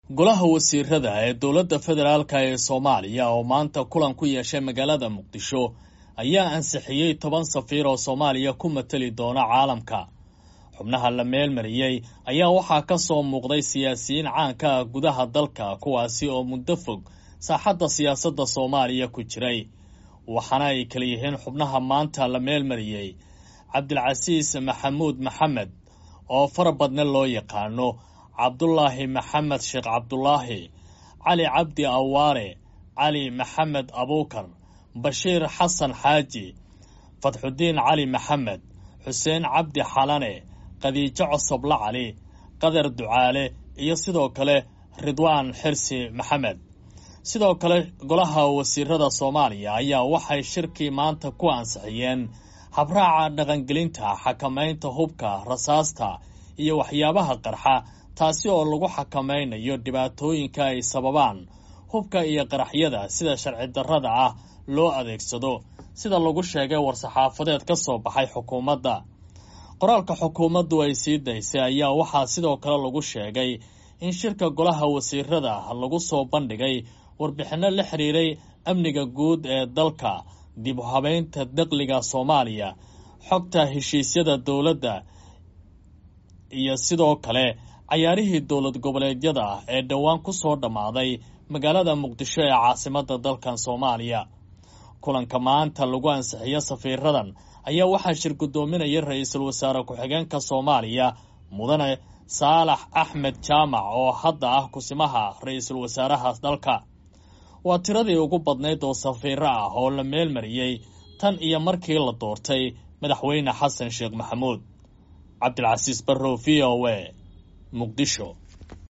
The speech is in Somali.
golaha wasiirada ee dowladda federaalk ee soomaaliya oo maanta kulan ku yeeshay magaalada muqdisho ayaa ansixiyey toban safiir oo soomaaliya ku mateli doona caalamka xubnaha la meelmariyey ayaa waxaa ka soo muuqday siyaasiyiin caanka ah gudaha dalka kuwaasi oo muddo fog saaxadda siyaasadda soomaaliya ku jiray waxaana ay kala yihiin xubnaha maanta la meelmariyey cabdilcasiis maxamuud maxamed oo fara badne loo yaqaano cabdulaahi maxamed sheekh cabdulaahi cali cabdi awaare cali maxamed abuukar bashiir xasan xaaji fatxudiin cali maxamed xuseen cabdi xalane khadiijo cosoble cali qadar ducaale iyo sidoo kale ridwaan xirsi maxamed sidoo kale golaha wasiirada soomaaliya ayaa waxay shirkii maanta ku ansixiyeen habraaca dhaqangelinta xakamaynta hubka rasaasta iyo waxyaabaha qarxa taasi oo lagu xakamaynayo dhibaatooyinka ay sababaan hubka iyo qaraxyada sida sharci darrada ah loo adeegsado sida lagu sheegay war-saxaafadeed ka soo baxay xukuumadda qoraalka xukuumaddu ay sii daysay ayaa waxaa sidoo kale lagu sheegay in shirka golaha wasiirada lagu soo bandhigay warbixinno la xiriiray amniga guud ee dalka dib u habeynta daqliga soomaaliya xogta heshiisyada dowladda iyo sidoo kale cayaarihii dowlad goboleedyada ee dhowaan ku soo dhammaaday magaalada muqdisho ee caasimadda dalkan soomaaliya kulanka maanta lagu ansixiyo safiiradan ayaa waxaa shir guddoominaya ra-iisul wasaare ku-xigeenka soomaaliya mudane saalax axmed jaamac oo hadda ah kusimaha ra-iisul wasaaraha dalka waa tiradii ugu badnayd oo safiiro ah oo la meelmariyey tan iyo markii la doortay madaxweyne xasan sheekh maxamuud cabdilcasiis barrow v o a muqdisho